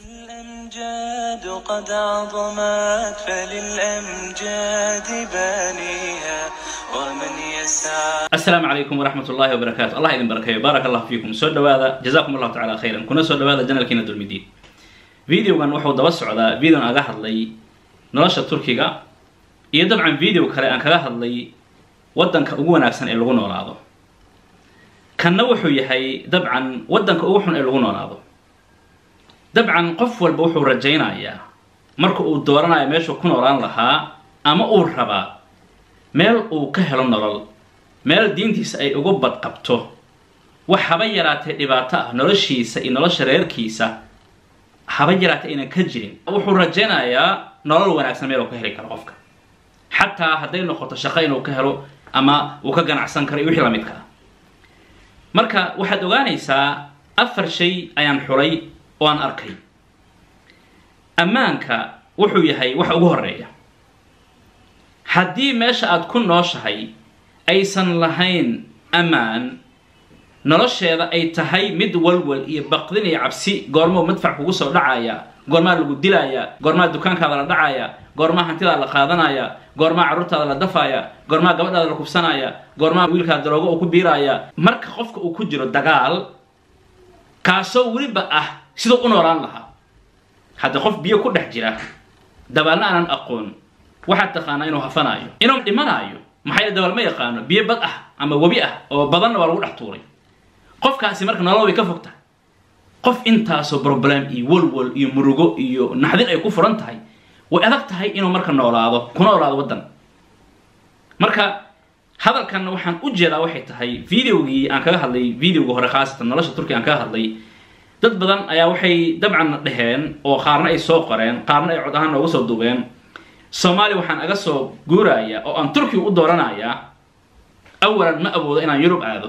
الأمجاد قد عظمت فللأمجاد بانيها ومن يسعى asalaamu calaykum waraxmat ullahi wabarakaatu allah idin barakeeyo baarak allahu fiikum soo dhawaada jazakum allahu tacala khayran kuna soo dhawaada janalkiina dulmidiin videogan wuxuu daba socdaa videon aga hadlay nolosha turkiga iyo dabcan video kale aan kaga hadlay waddanka ugu wanaagsan ee lagu noolaado kanna wuxuu yahay dabcan waddanka ugu xun ee lagu noolaado dabcan qof walba wuxuu rajaynayaa marka uu dooranayo meeshuu ku noolaan lahaa ama uu rabaa meel uu ka helo nolol meel diintiisa ay uga badqabto wax haba yaraatee dhibaato ah noloshiisa iyo nolosha reerkiisa haba yaraatee aynan ka jirin wuxuu rajaynayaa nolol wanaagsan meel uu ka heli karo qofka xataa hadday noqoto shaqo inuu ka helo ama uu ka ganacsan karo iyo wixii lamidka ah marka waxaad ogaanaysaa afar shay ayaan xulay oo aan arkay ammaanka wuxuu yahay wax ugu horeeya haddii meesha aad ku nooshahay aysan lahayn ammaan nolosheeda ay tahay mid walwal iyo baqdin iyo cabsi goormoo madfac kugu soo dhacaya goormaa lagu dilaya goormaa dukaankaada la dhacaya goormaa hantidaada la qaadanaya goormaa carruurtaada la dafaya goormaa gabadhaada la kubsanaya goormaa wiilkaada daroogo uu ku biiraya marka qofka uu ku jiro dagaal kaasoo weliba ah siduu u noolaan lahaa hadda qof biyo ku dhex jira dabaalna aanan aqoon waxaad taqaanaa inuu hafanaayo inuu dhimanaayo maxaa yeele dabaal ma yaqaano biyo bad ah ama webi ah oo badanna waa lagu dhex tuuray qofkaasi marka nolol way ka fog tahay qof intaasoo problem iyo walwal iyo murugo iyo naxdin ay ku furan tahay way adag tahay inuu marka noolaado ku noolaado waddan marka hadalkan waxaan u jeedaa waxay tahay videogii aan kaga hadlay videoga hore khaasatan nolosha turkiga aan kaga hadlay dad badan ayaa waxay dabcan dhaheen oo qaarna ay soo qoreen qaarna ay cod ahaan nooga soo duubeen soomaaliya waxaan aga soo guurayaa oo aan turkiga u dooranayaa awalan ma awoodo inaan yurub aado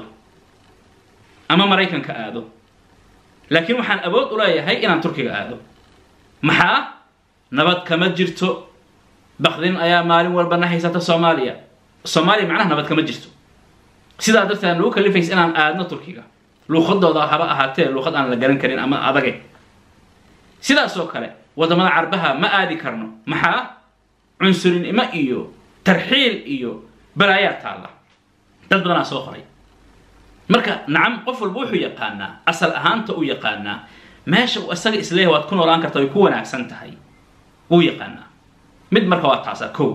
ama maraykanka aado laakiin waxaan awood u leeyahay inaan turkiga aado maxaa nabad kama jirto baqdin ayaa maalin walba na haysata soomaaliya soomaaliya macnaha nabad kama jirto sidaa darteed nagu kalifaysa inaan aadno turkiga luuqadooda haba ahaatee luuqad aan la garan karin ama adage sidaasoo kale waddamada carbaha ma aadi karno maxaa cunsurinimo iyo tarxiil iyo balaayaa taalla dad badanaa soo qoray marka nacam qof walba wuxuu yaqaanaa asal ahaanta u yaqaanaa meesha uu isaga isleeyahay waad ku noolaan karta way ku wanaagsan tahay wuu yaqaanaa mid marka waa taasaa kow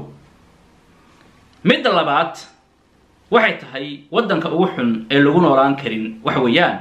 midda labaad waxay tahay waddanka ugu xun ee lagu noolaan karin waxa weeyaan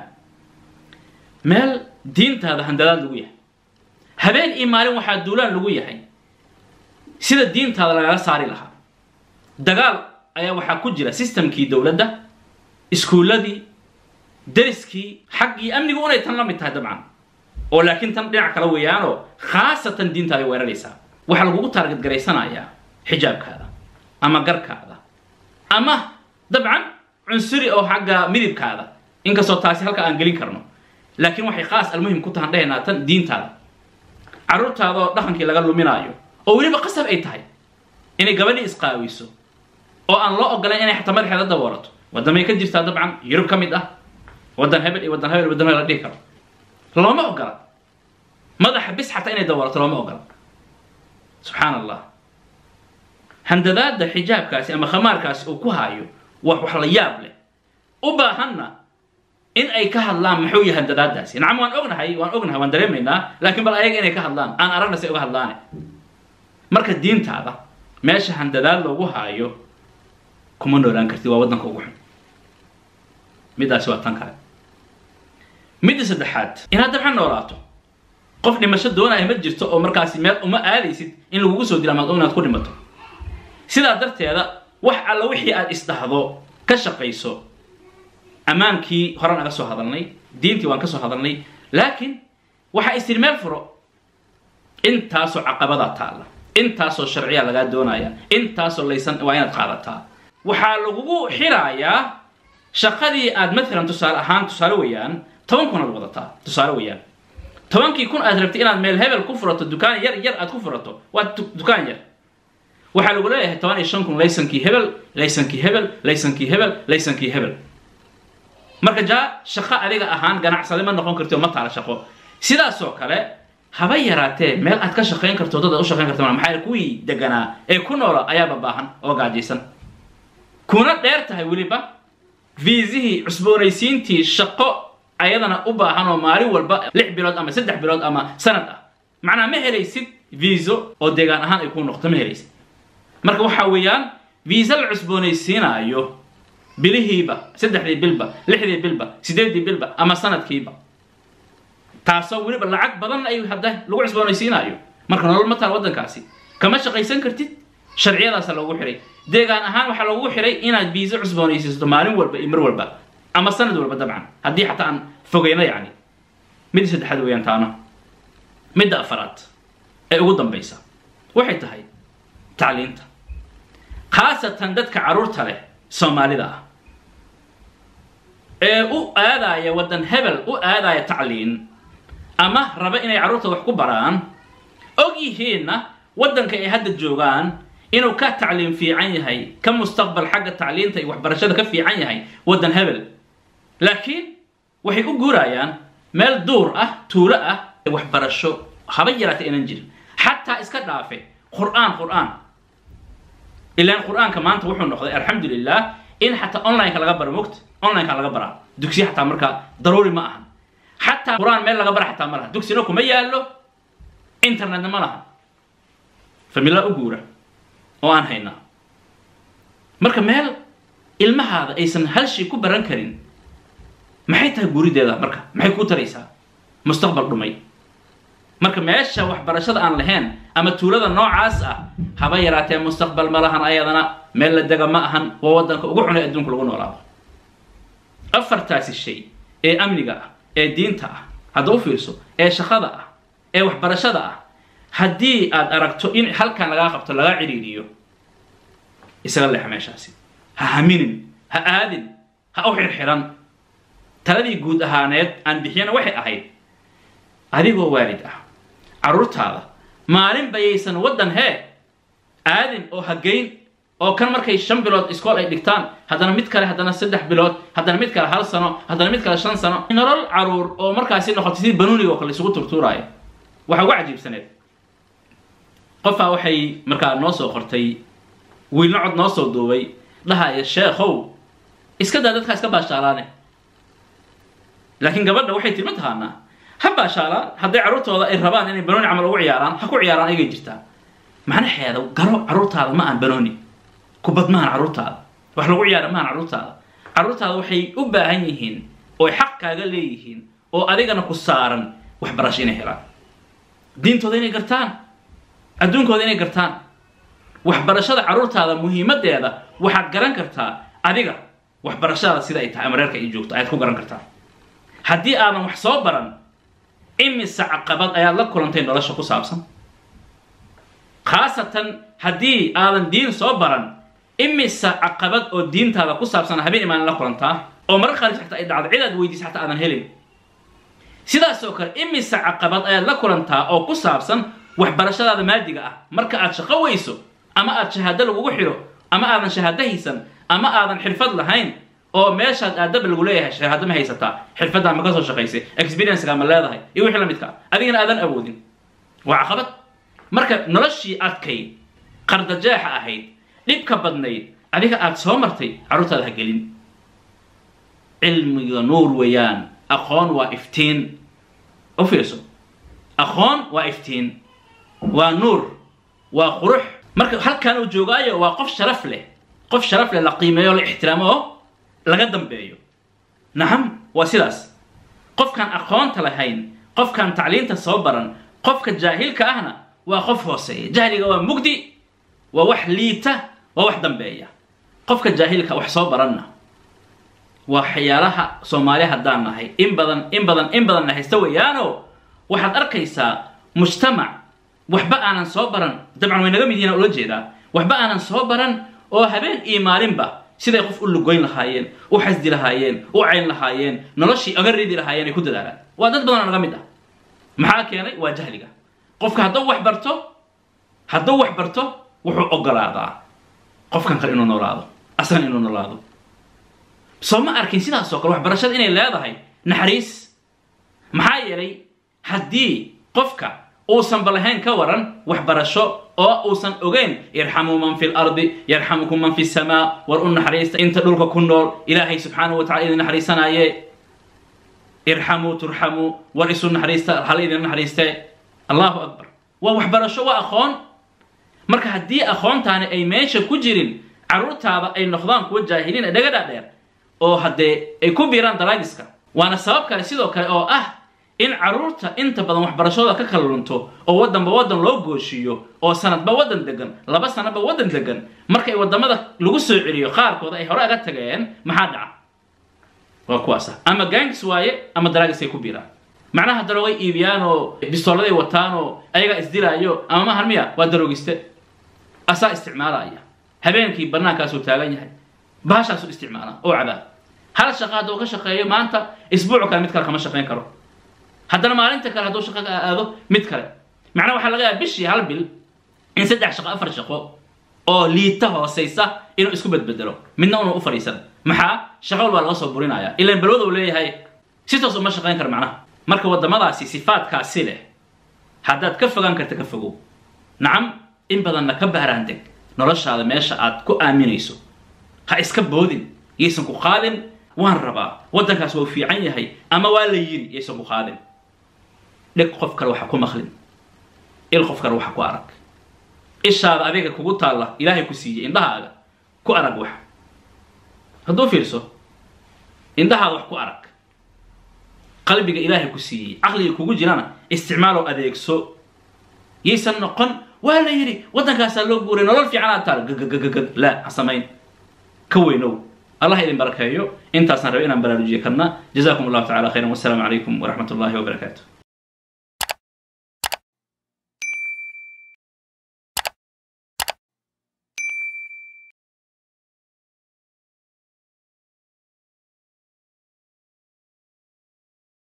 meel diintaada handadaad lagu yahay habeen iyo maalin waxaa duulaan lagu yahay sida diintaada lagaga saari lahaa dagaal ayaa waxaa ku jira systemkii dowladda iskuulladii deriskii xaggii amnigu unay tan la mid tahay dabcan oo laakiin tan dhinac kale weeyaanoo khaasatan diintaada weeraraysaa waxaa lagugu taargad garaysanayaa xijaabkaada ama garkaada ama dabcan cunsuri oo xagga midibkaada inkastoo taasi halka aan gelin karno laakiin waxay khaas almuhim ku tahan dhehaynaa tan diintaada carruurtaada oo dhaqankii laga luminaayo oo weliba qasab ay tahay inay gabadhii isqaawiso oo aan loo ogolayn inay xataa madaxeeda daboolato waddamay ka jirtaa dabcan yurub ka mid ah waddan hebel iyo waddan hebel waddan hebel la dhihi karo looma ogola madaxa bis xataa inay daboolato looma ogola subxaan allah handadaada xijaabkaasi ama khamaarkaasi uu ku haayo wax wax la yaab leh u baahanna in ay ka hadlaan muxuu yahay handadaadaasi nacam waan ognahay waan ognahay waan dareemaynaa laakiin bal ayaga inay ka hadlaan aan aragna si uga hadlaane marka diintaada meesha handadaad loogu haayo kuma noolaan kartid waa waddanka ugu xun middaasi waa tan kale midda saddexaad inaad dabcan noolaato qof dhimasho doonaya ma jirto oo markaasi meel uma aadaysid in lagugu soo dila amaad inaad ku dhimato sidaa darteeda wax alla wixii aad isdhahdo ka shaqayso ammaankii horan aga soo hadalnay diintii waan ka soo hadalnay laakiin waxa is tiri meel furo intaasoo caqabadaa taalla intaasoo sharciya lagaa doonaya intaasoo laysan waa inaad qaadataa waxaa lagugu xiraayaa shaqadii aad maalan tusaale ahaan tusaale weeyaan toban kun aad wadataa tusaale weeyaan tobankii kun aad rabtay inaad meel hebel ku furato dukaan yar yar aad ku furato waa dukaan yar waxaa lagu leeyahay toban iyo shan kun laysankii hebel laysankii hebel laysankii hebel laysankii hebel marka jaa shaqo adiga ahaan ganacsade ma noqon karti oo ma taala shaqo sidaasoo kale haba yaraatee meel aad ka shaqayn karto dad aad u shaqayn karto ma maxaa yeele kuwii deganaa ee ku noola ayaaba baahan oo gaajaysan kuna dheer tahay weliba viisihii cusboonaysiintii shaqo ayadana u baahan oo maalin walba lix bilood ama saddex bilood ama sanad ah macnaa ma helaysid viiso oo deegaan ahaan ay kuu noqoto ma helaysid marka waxaa weeyaan viisa la cusboonaysiinaayo bilihiiba saddexdii bilba lixdii bilba sideeddii bilba ama sanadkiiba taasoo weliba lacag badan ay hadda lagu cusboonaysiinaayo marka nolol ma taal waddankaasi kama shaqaysan kartid sharciyadaasa loogu xihay deegaan ahaan waxaa loogu xihay inaad viisa cusboonaysiisato maalin walba iyo mar walba ama sanad walba dabcan haddii xataa aan fogeyno yacni midda saddexaad weeyaan taana midda afaraad ee ugu dambaysa waxay tahay tacliinta khaasatan dadka carruurta leh soomaalida ah ee u aadaya waddan hebel u aadaya tacliin ama raba inay carruurta wax ku baraan og yihiinna waddanka ay hadda joogaan inuu ka tacliim fiican yahay ka mustaqbal xagga tacliinta iyo waxbarashada ka fiican yahay waddan hebel laakiin waxay u guurayaan meel duur ah tuulo ah waxbarasho haba yaraata inaan jirin xataa iska dhaafe qur'aan qur'aan ilaan qur'aanka maanta wuxuu noqday alxamdulilah in xataa onlineka laga baro mogt onlineka laga baraa dugsiya xataa markaa daruuri ma ahan xataa qur'aan meel laga bara xataa ma laha dugsina kuma yaallo internetna ma laha famila u guura oo aan haynaa marka meel ilmahaada aysan hal shay ku baran karin maxay tahay guurideeda marka maxay kuu taraysaa mustaqbal dhumay marka meesha waxbarashada aan lahayn ama tuulada noocaas ah haba yaraatee mustaqbal ma lahan ayadana meel la dega ma ahan waa waddanka ugu xunay adduunka lagu noolaado afartaasi shay ee amniga ah ee diinta ah hadda u fiirso ee shaqada ah ee waxbarashada ah haddii aad aragto in halkan lagaa qabto lagaa cidhiidhiyo isaga leexa meeshaasi ha haminin ha aadin ha u xirxiran taladii guud ahaaneed aan bixiyana waxay ahayd adigoo waalid ah carruurtaada maalin bayaysan waddan hee aadin oo hageyn oo kan markay shan bilood iskool ay dhigtaan haddana mid kale haddana saddex bilood haddana mid kale hal sano haddana mid kale shan sano nolol caruur oo markaasi noqotay sidii banuuniga oo kale isugu turtuuraayo waxaa ugu cajiibsaneed qofaa waxay markaa noo soo qortay wiilna cod noo soo duubay dhahaya sheekhow iska daa dadkaa iska baashaalaane laakiin gabadha waxay tilma taqaanaa ha baashaalaan hadday carruurtooda ay rabaan inay banooni camal ugu ciyaaraan ha ku ciyaaraan ayagay jirtaa macnaheeda garo carruurtaada ma aan banooni kubad maahan carruurtaada wax lagu ciyaara maahan carruurtaada carruurtaada waxay u baahan yihiin ooy xaq kaaga leeyihiin oo adigana ku saaran waxbarasho inay helaan diintooda inay gartaan adduunkooda inay gartaan waxbarashada carruurtaada muhiimaddeeda waxaad garan kartaa adiga waxbarashadaada sida ay tahay ama reerka ay joogto ayaad ku garan kartaa haddii aadan wax soo baran imise caqabad ayaad la kulantay nolosha ku saabsan khaasatan haddii aadan diin soo baran imise caqabad oo diintaada ku saabsan habeen imaanin la kulantaa oo marar qaarkiis xataa ay dhacdo cid aad weydiisa xataa aadan helin sidaas oo kale imise caqabad ayaad la kulantaa oo ku saabsan waxbarashadaada maadiga ah marka aad shaqo weyso ama aad shahaado lagugu xidho ama aadan shahaado haysan ama aadan xirfad lahayn oo meeshaad aadaba lagu leeyahay shahaado ma haysataa xirfaddaa ma ka soo shaqaysay experiencega ma leedahay iyo wixii la midka adigana aadan awoodin waa caqabad marka noloshii adkayd qardajeexa ahayd dhibka badnayd adiga aad soo martay carruurtaada ha gelin cilmiga nuur weeyaan aqoon waa iftiin u fiirso aqoon waa iftiin waa nuur waa qurux marka halkan uu joogaayo waa qof sharaf leh qof sharaf leh la qiimeeyo la ixtiraamo oo laga dambeeyo nacam waa sidaas qofkaan aqoonta lahayn qofkaan tacliinta soo baran qofka jaahilka ahna waa qof hooseeya jahliga waa mugdi waa wax liita waa wax dambeeya qofka jaahilka wax soo baranna waa waxyaalaha soomaali haddaan nahay in badan in badan in badanna haysta weeyaano waxaad arkaysaa mujtamac waxba aanan soo baran dabcan way naga mid yihiin ula jeedaa waxba aanan soo baran oo habeen iyo maalinba siday qof u lugoyn lahaayeen u xasdi lahaayeen u cayn lahaayeen noloshii aga ridi lahaayeen ay ku dadaalaan waa dad badanoo naga mid ah maxaa keenay waa jahliga qofka hadduu wax barto hadduu wax barto wuxuu ogolaadaa qofkan kale inuu noolaado aslan inuu noolaado soo ma arkin sidaas oo kale waxbarashada inay leedahay naxariis maxaa yeelay haddii qofka uusanba lahayn ka waran waxbarasho oo uusan ogeyn irxamuu man fi lardi yarxamukum man fi samaa war u naxariista inta dhulka ku nool ilaahay subxaanahu wa tacala idin naxariisanaaye irxamuu turxamuu war isu naxariista hala idin naxariiste allahu akbar waa waxbarasho waa aqoon marka haddii aqoontaani ay meesha ku jirin carruurtaada ay noqdaan kuwa jaahiliin ee dhaga dhaadheer oo haddee ay ku biiraan dalaagiska waana sabab kale sidoo kale oo ah in carruurta inta badan waxbarashadooda ka kala lunto oo waddanba waddan loo gooshiiyo oo sanadba waddan degan laba sanadba waddan degan markay waddamada lagu soo celiyo qaarkooda ay hore aga tageen maxaa dhaca waa kuwaasa ama gangis waaye ama dalaagis ay ku biiraan macnaha daroogay iibiyaan oo bistooladay wataan oo ayagaa isdilaayo ama mahan miya waa daroogiste asaa isticmaalaya habeenkii banaankaasuu taagan yahay baashaasuu isticmaala oo cadaab hal shaqa hadduu ka shaqeeyo maanta isbuuc kale mid kale kama shaqayn karo haddana maalinta kale hadduu shaqo ka aado mid kale macnaha waxaa laga yaaba bishii hal bil in saddex shaqo afar shaqo oo liita hoosaysa inuu isku bedbedelo midna una u fadhiisan maxaa shaqa walbaa laga soo burinaya ilaan balwada uu leeyahay si toos uma shaqayn karo macnaha marka waddamadaasi sifaadkaasi leh haddaad ka fogaan karta ka fogow nacam in badanna ka baaraan deg noloshaada meesha aad ku aaminayso ha iska boodin yaysan ku qaadin waan rabaa waddankaas waa u fiican yahay ama waa la yiri yaysan ku qaadin dheg qof kale waxa ku maqlin il qof kale waxa ku arag ishaada adiga kugu taalla ilaahay ku siiyey indhahaaga ku arag wax hadduu fiirso indhahaada wax ku arag qalbiga ilaahay ku siiyey caqliga kugu jirana isticmaaloo adeegso yaysan noqon waa la yidhi waddankaasaa loo guuray nolol fiican aad taal gagagagagag laa ha samayn ka weynow allah idin barakeeyo intaasaan rabay inaan baraarujiye karna jazakum allahu tacala khayran wassalaamu calaykum waraxmat ullahi wabarakaatu